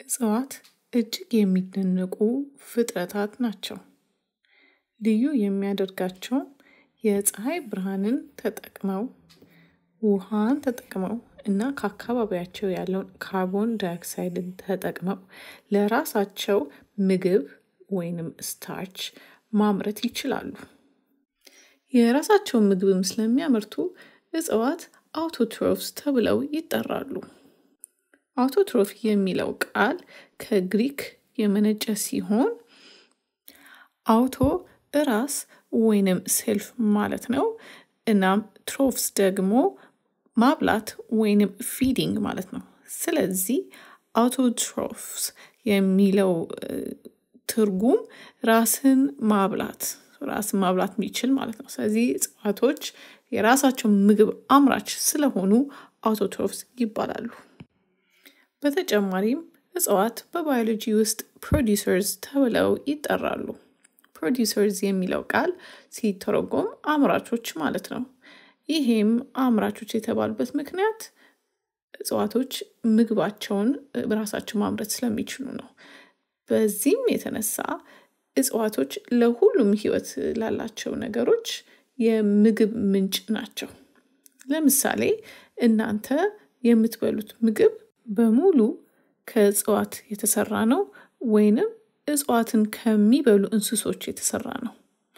እጽዋት እጅግ የሚደነቁ ፍጥረታት ናቸው። ልዩ የሚያደርጋቸውም የፀሐይ ብርሃንን ተጠቅመው ውሃን ተጠቅመው እና ከአካባቢያቸው ያለውን ካርቦን ዳይኦክሳይድን ተጠቅመው ለራሳቸው ምግብ ወይንም ስታርች ማምረት ይችላሉ። የራሳቸውን ምግብም ስለሚያመርቱ እጽዋት አውቶትሮፍስ ተብለው ይጠራሉ። አውቶትሮፍ የሚለው ቃል ከግሪክ የመነጨ ሲሆን አውቶ ራስ ወይንም ሴልፍ ማለት ነው። እናም ትሮፍስ ደግሞ ማብላት ወይንም ፊዲንግ ማለት ነው። ስለዚህ አውቶትሮፍስ የሚለው ትርጉም ራስን ማብላት ራስን ማብላት የሚችል ማለት ነው። ስለዚህ እጽዋቶች የራሳቸው ምግብ አምራች ስለሆኑ አውቶትሮፍስ ይባላሉ። በተጨማሪም እጽዋት በባዮሎጂ ውስጥ ፕሮዲሰርስ ተብለው ይጠራሉ። ፕሮዲሰርስ የሚለው ቃል ሲተረጎም አምራቾች ማለት ነው። ይሄም አምራቾች የተባሉበት ምክንያት እጽዋቶች ምግባቸውን በራሳቸው ማምረት ስለሚችሉ ነው። በዚህም የተነሳ እጽዋቶች ለሁሉም ህይወት ላላቸው ነገሮች የምግብ ምንጭ ናቸው። ለምሳሌ እናንተ የምትበሉት ምግብ በሙሉ ከእጽዋት የተሰራ ነው ወይንም እጽዋትን ከሚበሉ እንስሶች የተሰራ ነው።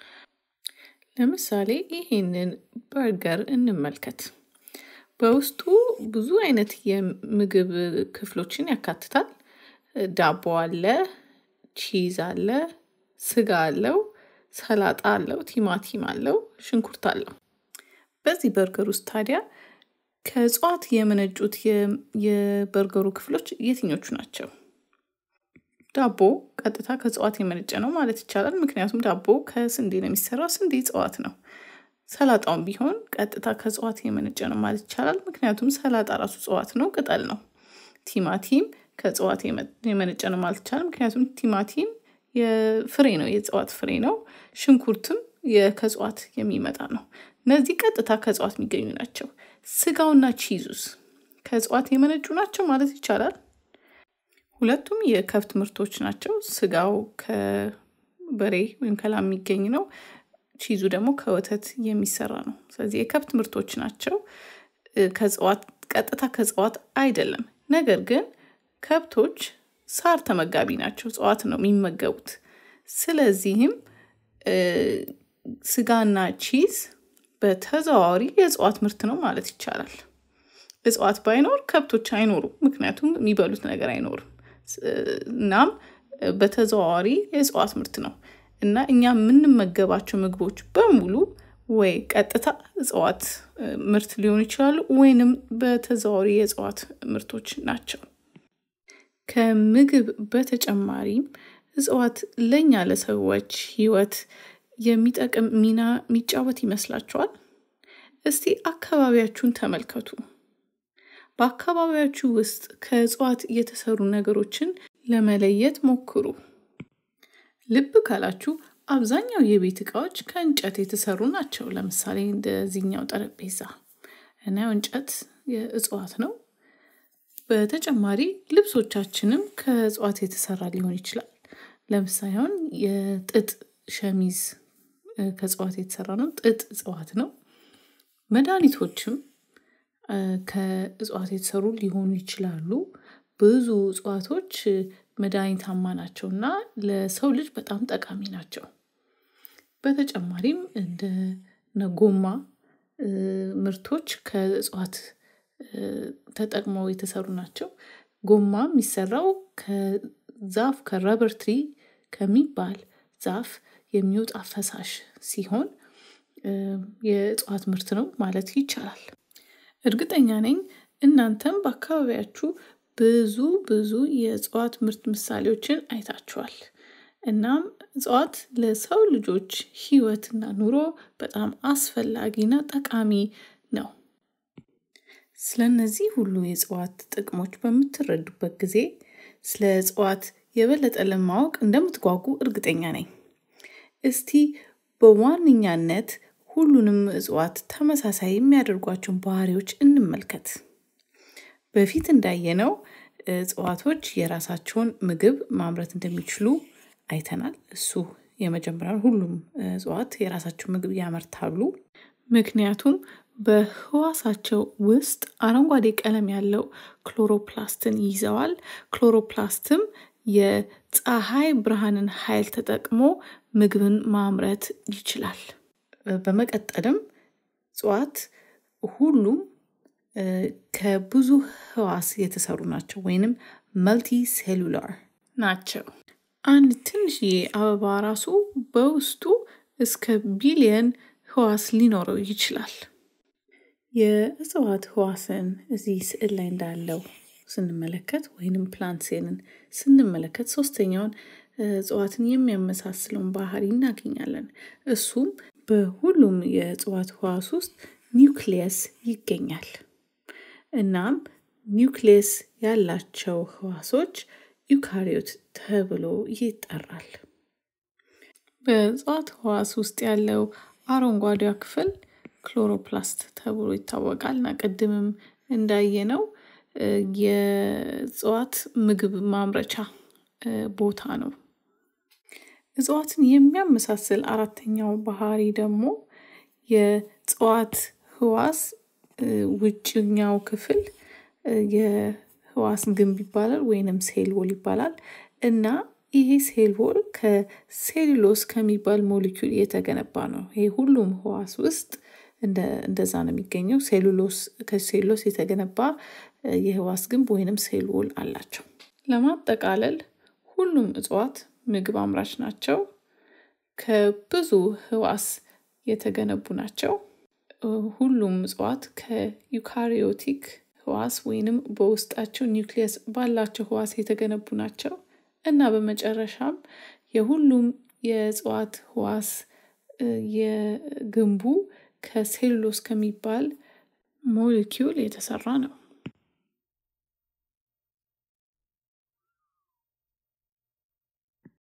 ለምሳሌ ይሄንን በርገር እንመልከት። በውስጡ ብዙ አይነት የምግብ ክፍሎችን ያካትታል። ዳቦ አለ፣ ቺዝ አለ፣ ስጋ አለው፣ ሰላጣ አለው፣ ቲማቲም አለው፣ ሽንኩርት አለው። በዚህ በርገር ውስጥ ታዲያ ከእጽዋት የመነጩት የበርገሩ ክፍሎች የትኞቹ ናቸው? ዳቦ ቀጥታ ከእጽዋት የመነጨ ነው ማለት ይቻላል። ምክንያቱም ዳቦ ከስንዴ ነው የሚሰራው፣ ስንዴ እጽዋት ነው። ሰላጣውም ቢሆን ቀጥታ ከእጽዋት የመነጨ ነው ማለት ይቻላል። ምክንያቱም ሰላጣ ራሱ እጽዋት ነው፣ ቅጠል ነው። ቲማቲም ከእጽዋት የመነጨ ነው ማለት ይቻላል። ምክንያቱም ቲማቲም የፍሬ ነው፣ የእጽዋት ፍሬ ነው። ሽንኩርትም ከእጽዋት የሚመጣ ነው። እነዚህ ቀጥታ ከእጽዋት የሚገኙ ናቸው። ስጋውና ቺዙስ ከእጽዋት የመነጩ ናቸው ማለት ይቻላል። ሁለቱም የከብት ምርቶች ናቸው። ስጋው ከበሬ ወይም ከላም የሚገኝ ነው። ቺዙ ደግሞ ከወተት የሚሰራ ነው። ስለዚህ የከብት ምርቶች ናቸው። ከእጽዋት ቀጥታ ከእጽዋት አይደለም። ነገር ግን ከብቶች ሳር ተመጋቢ ናቸው። እጽዋት ነው የሚመገቡት። ስለዚህም ስጋና ቺዝ በተዘዋዋሪ የእጽዋት ምርት ነው ማለት ይቻላል። እጽዋት ባይኖር ከብቶች አይኖሩም። ምክንያቱም የሚበሉት ነገር አይኖርም። እናም በተዘዋዋሪ የእጽዋት ምርት ነው እና እኛ የምንመገባቸው ምግቦች በሙሉ ወይ ቀጥታ እጽዋት ምርት ሊሆኑ ይችላሉ ወይንም በተዘዋዋሪ የእጽዋት ምርቶች ናቸው። ከምግብ በተጨማሪም እጽዋት ለእኛ ለሰዎች ህይወት የሚጠቅም ሚና የሚጫወት ይመስላችኋል? እስቲ አካባቢያችሁን ተመልከቱ። በአካባቢያችሁ ውስጥ ከእጽዋት የተሰሩ ነገሮችን ለመለየት ሞክሩ። ልብ ካላችሁ አብዛኛው የቤት እቃዎች ከእንጨት የተሰሩ ናቸው። ለምሳሌ እንደዚህኛው ጠረጴዛ እና እንጨት የእጽዋት ነው። በተጨማሪ ልብሶቻችንም ከእጽዋት የተሰራ ሊሆን ይችላል። ለምሳሌ አሁን የጥጥ ሸሚዝ ከእጽዋት የተሰራ ነው። ጥጥ እጽዋት ነው። መድኃኒቶችም ከእጽዋት የተሰሩ ሊሆኑ ይችላሉ። ብዙ እጽዋቶች መድኃኒታማ ናቸው እና ለሰው ልጅ በጣም ጠቃሚ ናቸው። በተጨማሪም እንደ ጎማ ምርቶች ከእጽዋት ተጠቅመው የተሰሩ ናቸው። ጎማ የሚሰራው ከዛፍ ከረበር ትሪ ከሚባል ዛፍ የሚወጣ ፈሳሽ ሲሆን የእጽዋት ምርት ነው ማለት ይቻላል። እርግጠኛ ነኝ እናንተም በአካባቢያችሁ ብዙ ብዙ የእጽዋት ምርት ምሳሌዎችን አይታችኋል። እናም እጽዋት ለሰው ልጆች ህይወትና ኑሮ በጣም አስፈላጊና ጠቃሚ ነው። ስለነዚህ ሁሉ የእጽዋት ጥቅሞች በምትረዱበት ጊዜ ስለ እጽዋት የበለጠ ለማወቅ እንደምትጓጉ እርግጠኛ ነኝ። እስቲ በዋነኛነት ሁሉንም እጽዋት ተመሳሳይ የሚያደርጓቸውን ባህሪዎች እንመልከት። በፊት እንዳየነው እጽዋቶች የራሳቸውን ምግብ ማምረት እንደሚችሉ አይተናል። እሱ የመጀመሪያው ሁሉም እጽዋት የራሳቸው ምግብ ያመርታሉ። ምክንያቱም በህዋሳቸው ውስጥ አረንጓዴ ቀለም ያለው ክሎሮፕላስትን ይዘዋል። ክሎሮፕላስትም የፀሐይ ብርሃንን ኃይል ተጠቅሞ ምግብን ማምረት ይችላል። በመቀጠልም እጽዋት ሁሉም ከብዙ ህዋስ የተሰሩ ናቸው ወይንም መልቲ ሴሉላር ናቸው። አንድ ትንሽዬ አበባ ራሱ በውስጡ እስከ ቢሊየን ህዋስ ሊኖረው ይችላል። የእጽዋት ህዋስን እዚህ ስዕል ላይ እንዳለው ስንመለከት ወይንም ፕላንት ሴልን ስንመለከት ሶስተኛውን እጽዋትን የሚያመሳስለውን ባህሪ እናገኛለን። እሱም በሁሉም የእጽዋት ህዋስ ውስጥ ኒውክሊየስ ይገኛል። እናም ኒውክሊየስ ያላቸው ህዋሶች ዩካሪዮት ተብሎ ይጠራል። በእጽዋት ህዋስ ውስጥ ያለው አረንጓዴዋ ክፍል ክሎሮፕላስት ተብሎ ይታወቃል እና ቅድምም እንዳየነው የእጽዋት ምግብ ማምረቻ ቦታ ነው። እጽዋትን የሚያመሳስል አራተኛው ባህሪ ደግሞ የእጽዋት ህዋስ ውጭኛው ክፍል የህዋስ ግንብ ይባላል ወይንም ሴል ዎል ይባላል እና ይሄ ሴል ዎል ከሴሉሎስ ከሚባል ሞሊኪውል የተገነባ ነው። ይሄ ሁሉም ህዋስ ውስጥ እንደዛ ነው የሚገኘው። ሴሉሎስ ከሴሉሎስ የተገነባ የህዋስ ግንብ ወይንም ሴል ዎል አላቸው። ለማጠቃለል ሁሉም እጽዋት ምግብ አምራች ናቸው። ከብዙ ህዋስ የተገነቡ ናቸው። ሁሉም እጽዋት ከዩካሪዮቲክ ህዋስ ወይንም በውስጣቸው ኒውክሊየስ ባላቸው ህዋስ የተገነቡ ናቸው እና በመጨረሻም የሁሉም የእጽዋት ህዋስ የግንቡ ከሴሉሎስ ከሚባል ሞሊኪውል የተሰራ ነው።